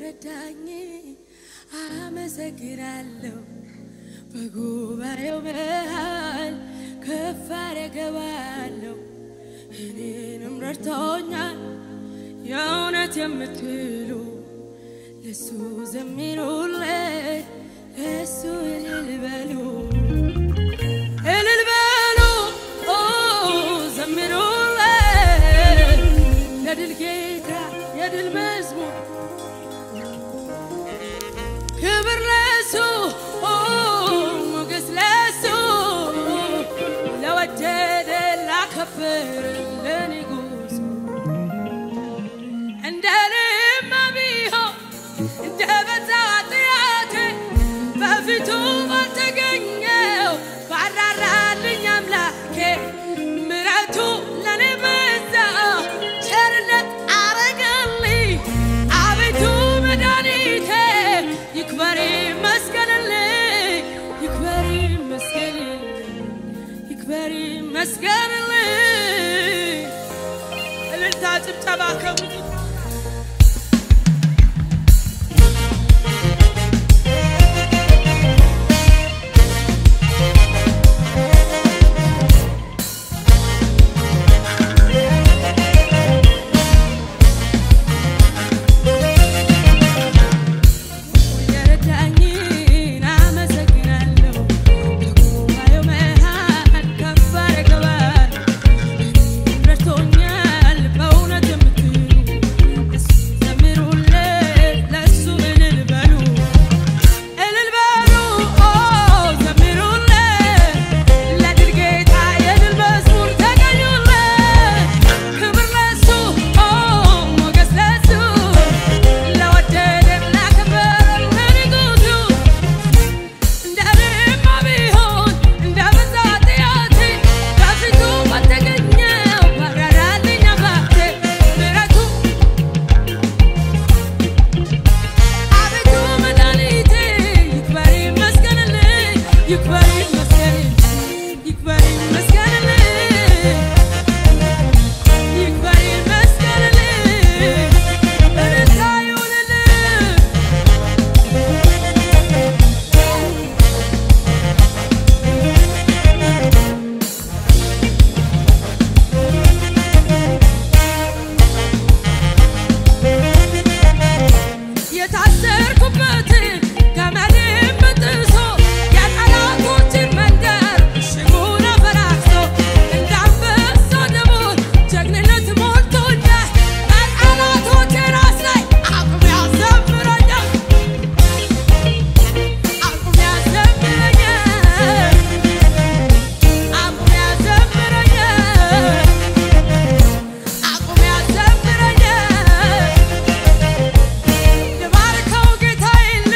የረዳኝ አመሰግናለሁ። በጉባኤው መሃል ከፍ አደርገዋለሁ። እኔንም ረድቶኛል የእውነት የምትሉ ለሱ ዘምሩለት፣ ለሱ እልል በሉ እልል በሉ ኦ ዘምሩለት ለድል ጌታ የድል መዝሙር ክብር ለሱ ኦ ሞገስ ለሱ ለወደደ ላከብር ለንጉሱ እንደ እኔማ ቢሆን እንደ በዛ ኃጢአቴ በፊቱ ባልተገኘው ባራራልኝ አምላኬ ምሕረቱ ለእኔ በዛ ቸርነት አረገልኝ አቤቱ መድኃኒቴ ይክበር ይመስገንልኝ ይክበር ይመስገንልኝ ይክበር ይመስገንልኝ እልልታ ጭብጨባ ከሙዚቃ የረዳኝን አመሰግናለሁ። በጉባኤው መሃል ከፍ አደርገዋለሁ። ረድቶኛል በእውነት የምትሉ ለሱ ዘምሩለት፣ ለሱ እልል በሉ እልል በሉ ኦ ዘምሩለት፣ ለድል ጌታ የድል መዝሙር ተቀኙለት። ክብር ለሱ ኦ ሞገስ ለሱ ለወደደን ላከበረን ለንጉሡ እንደ እኔማ ቢሆን እንደ በዛ ኃጢአቴ በፊቱ ባልተገኘው ባራራልኝ አምላኬ ምሕረቱ አቤቱ መድኃኒቴ ይክበር ይመስገንልኝ ይክበር ይመስገንልኝ ይክበር ይመስገንልኝ ይክበር ይመስገንልኝ እልልታ ይሁንልኝ የታሰርኩበትን ገመድን በጥሶ የጠላቶችን መንደር ሽጉን አፈራርሶ እንደ አንበሳ ደቦል ጀግንነት ሞልቶኛል። በጠላቶቼ ራስ ላይ አቁሞ ያዘምረኛል አቁሞ ያዘምረኛል አቁሞ ያዘምረኛል አቁሞ ያዘምረኛል ልባርከው ጌታዬን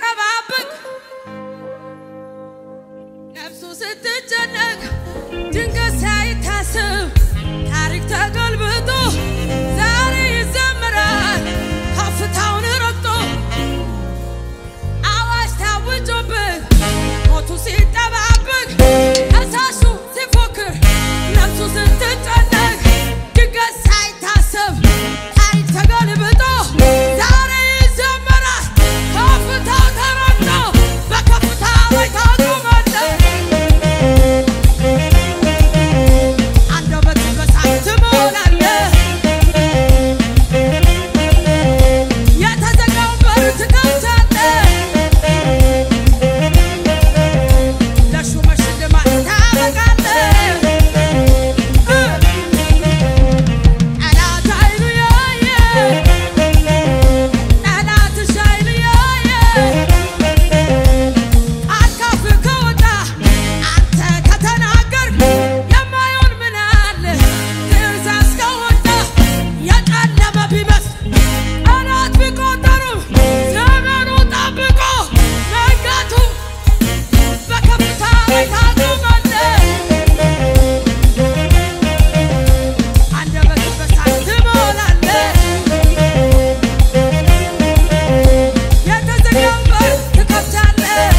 ሲጠባበቅ ነፍሱ ስትጨነቅ ድንገት ሳይታስብ ታሪክ ተገልብጦ ዛሬ ይዘምራል ከፍታውን ረግጦ አዋጅ ታውጆበት ሞቱ ሲጠባበቅ ከሳሹ ሲፎክር ነፍሱ ስትጨነቅ ድንገት ሳይታሰብ ታሪክ ተገልብጦ ዛሬ ይዘምራል ከፍታው ተረግጦ በከፍታ ላይ ታቆማለህ። አንደበትን በሳት ትሞላለህ። የተዘጋውን በር ትከፍታለህ። ለሹመት ሽልማት ታበቃለህ። ጠላት አይኑ ያየ ጠላትሽ አይኑ ያየ አካፍ ከወጣ አንተ ከተናገርክ የማይሆን ምን አለ? ትእዛዝ ከወጣ የጨለመ ቢመስል ቀናት ቢቆጠሩም ዘመኑ ጠብቆ መንጋቱ በከፍታ ላይ ታቆማለህ። አንደበትን በሳት ትሞላለህ። የተዘጋውን በር ትከፍታለህ።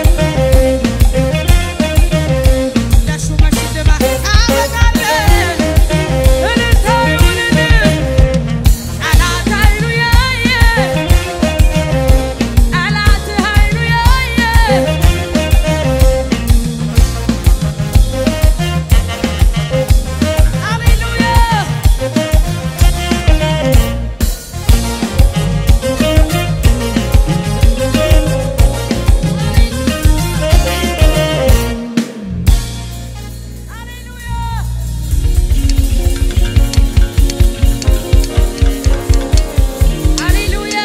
ለሹመት ሽልማት ታበቃለህ። እልልታ ይሁንልህ። ጠላት አይኑ ያየ ጠላትህ አይኑ ያየ ሃሌሉያ ሃሌሉያ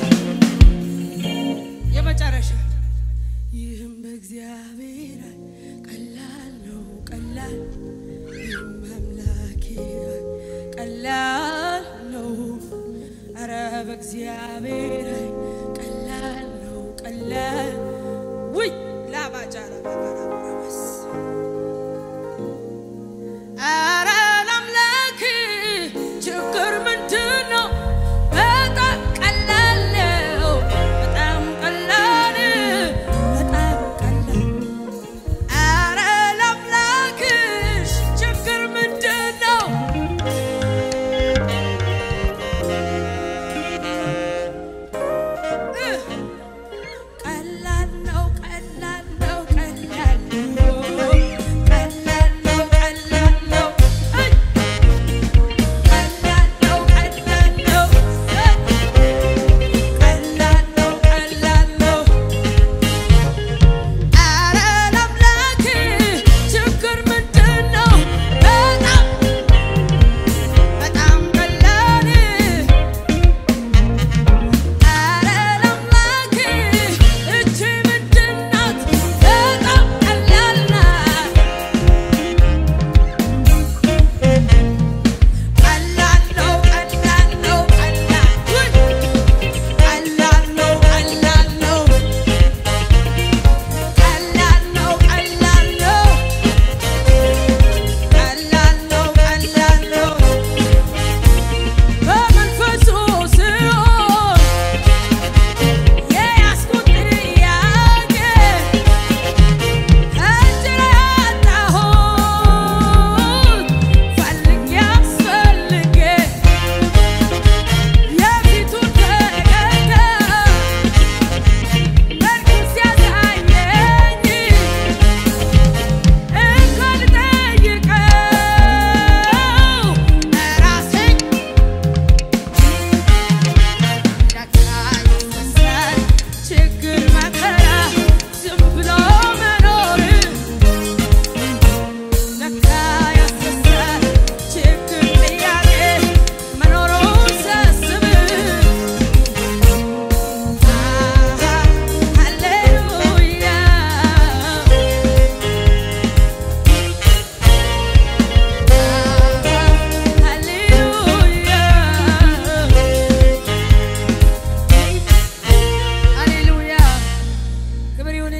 የመጨረሻ ይህም በእግዚአብሔር ኃይል ቀላል ነው ቀላል ይህም አምላኬ ኃይል ቀላል ነው ኧረ በእግዚአብሔር ኃይል ቀላል ነው ቀላል ውይ ላባጃራ ባባራባራባስ ኧረ ለአምላክ ችግር ምንድን ነው? በጣም ቀላል ነው። በጣም ቀላል በጣም ቀላል ኧረ ለአምላክሽ ችግር ምንድን ነው? እ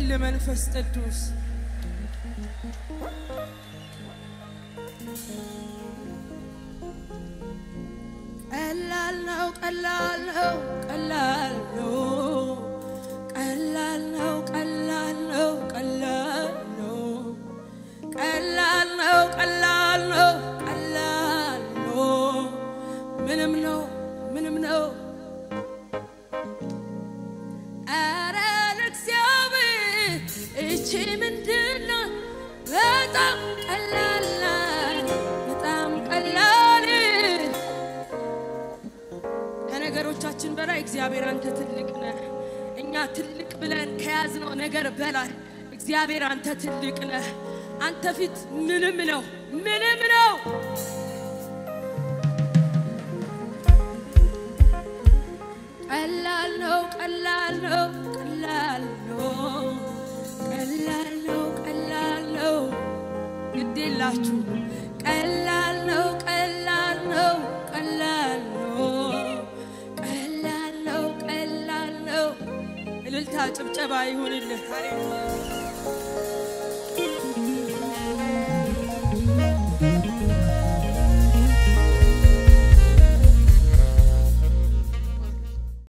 ክበርልህ መንፈስ ቅዱስ ቀላል ነው ቀላል ነው ቀላል ነው ቀላል ነው ቀላል ነው ቀላል ነው ቀላል ነው ቀላል ነው ቀላል ነው ምንም ነው ምንም ነው ኧረ ለእግዚአብሔር እቺ ምንድን ናት? በጣም ቀላል ናት፣ በጣም ቀላል ከነገሮቻችን በላይ እግዚአብሔር አንተ ትልቅ ነህ። እኛ ትልቅ ብለን ከያዝነው ነገር በላይ እግዚአብሔር አንተ ትልቅ ነህ። አንተ ፊት ምንም ነው ምንም ነው። ቀላል ነው ቀላል ነው ቀላል ነው ቀላል ነው ቀላል ነው ግድ የላችሁ ቀላል ነው ቀላል ነው ቀላል ነው ቀላል ነው ቀላል ነው እልልታ ጭብጨባ ይሁንልህ።